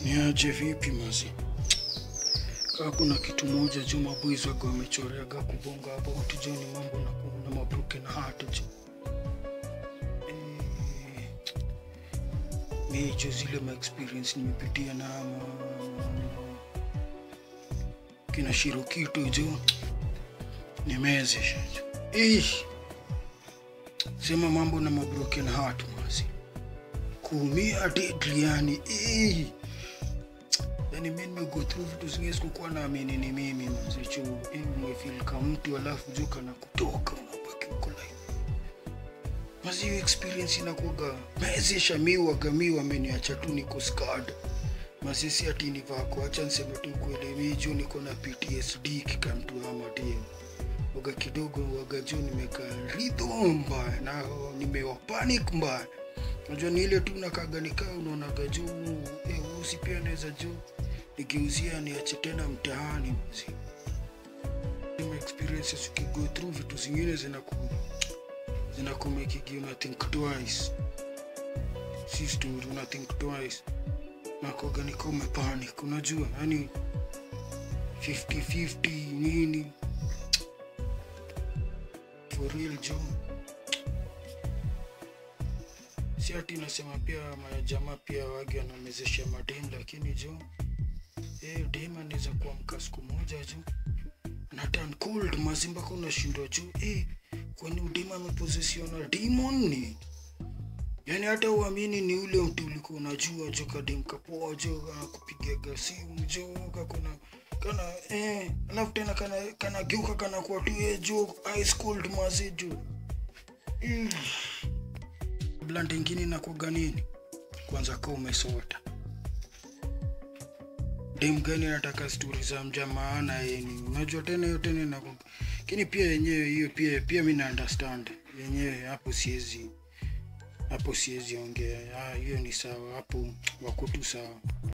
Niaje vipi mazi? Kaa kuna kitu moja juu maboys wako wamechoreaga kubonga hapa utijoni mambo na kuna mabruke na hata juu. Eh, mi juu zile ma experience nimepitia na ma, kina Shirokito juu nimezesha juu. Eh, sema mambo na mabroken heart mazi. Kuumia deadly yani. Eh, yani mi nimego through vitu zingine sikukuwa naamini ni mimi mzicho umefil ka mtu alafu juu kana kutoka unabaki uko like mazi hiyo experience inakuga mezesha mi wagami wameniacha tu niko scarred masisi ati nivako acha niseme tu kweli mi juu niko na PTSD kikamtu ama dio waga kidogo waga juu nimeka rhythm mbaya na nimewa panic mbaya Unajua ni ile tu nakaga nikaa unaonaga juu eh, usi pia naweza juu nikiuzia niache tena mtaani mzi. Same experiences ukigo through vitu zingine zinaku zinakumekigi una think twice. Si story una think twice. Nakoga niko umepanic unajua yani 50-50 nini for real John si ati nasema pia majamaa pia wage wanamezesha madem lakini jo eh, dem anaweza kuamka siku moja jo na turn cold mazimba kwa unashindwa juu eh, kwani udem amepozesiona demon ni yani hata uamini ni ule mtu ulikuwa unajua jo kadem kapoa jo anakupigaga simu jo kakuna kana eh, alafu tena kana kana geuka kana kuwa tu eh, jo ice cold mazi jo mm blunt ingine inakuwaga nini kwanza kaa umesota dem gani anataka stori za mja maana yeni unajua tena hiyo tena inakuwa lakini pia yenyewe hiyo pia pia mi na understand yenyewe hapo siwezi hapo siwezi ongea Ah, hiyo ni sawa hapo wako tu sawa